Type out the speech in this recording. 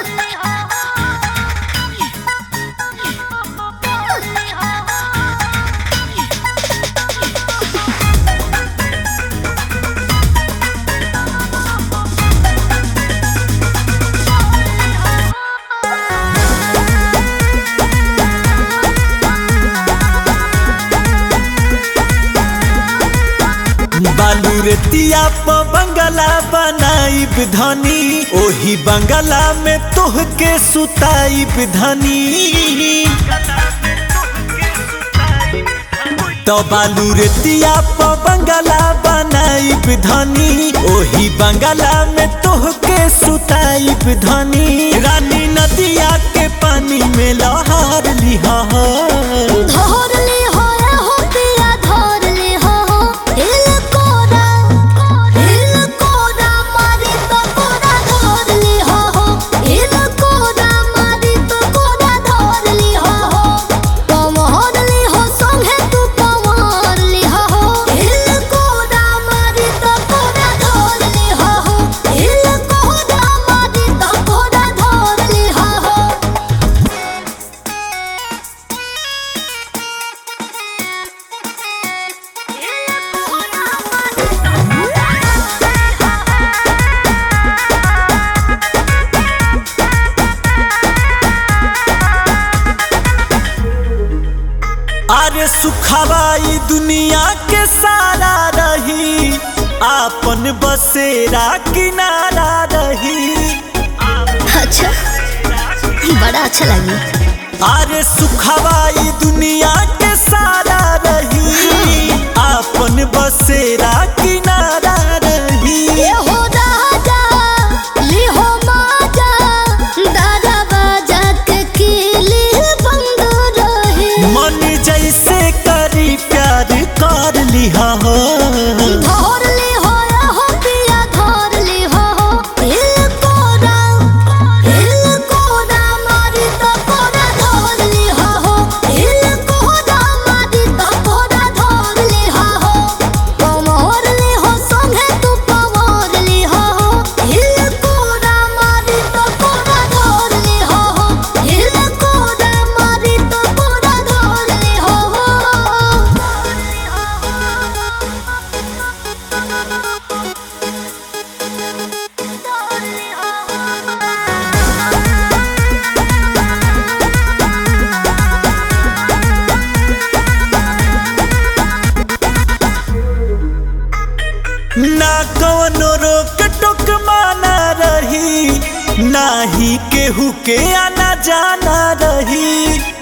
बालू रेतिया प बंगला बनाइब धनी ओही बंगला में तोहके सुताइब धनी तो बालू रेतिया प बंगला बनाइब धनी ओही बंगला में तोहके सुताइब धनी रानी नदिया के पानी में लहर लिहा धरले हो हो पिया धरले हो हिल कोरा हिल कोरा मारी तो कोरा धरले हो हिल कोरा मारी तो कोरा धरले हो पमहरले हो संगे तू पमहरले हो हिल कोरा मारी तो कोरा धरले हो हिल कोरा मारी तो कोरा धरले हो अरे सुखवाई दुनिया के सारा रही आपन बसेरा किनारा रही अच्छा बड़ा अच्छा लगी अरे सुखवाई दुनिया के सारा रही आपन बसेरा किनारा रही ये हो राजा ये हो माजा दादा बाजा के किली बंद रहे मन जैसे करी प्यार कर लिहा हो धर ले हो या हो पिया धर ले हो हिल कोरा हिल कोरा मारी तो कोरा धर ले हो हिल कोरा मारी तो कोरा धर ले हो पमहर ले हो संगे तू पमहर ले हो हिल कोरा मारी तो कोरा धर ले हो हिल कोरा मारी तो कोरा धर ले हो ना कवनो रोक टोक माना रही ना ही केहू के आना जाना रही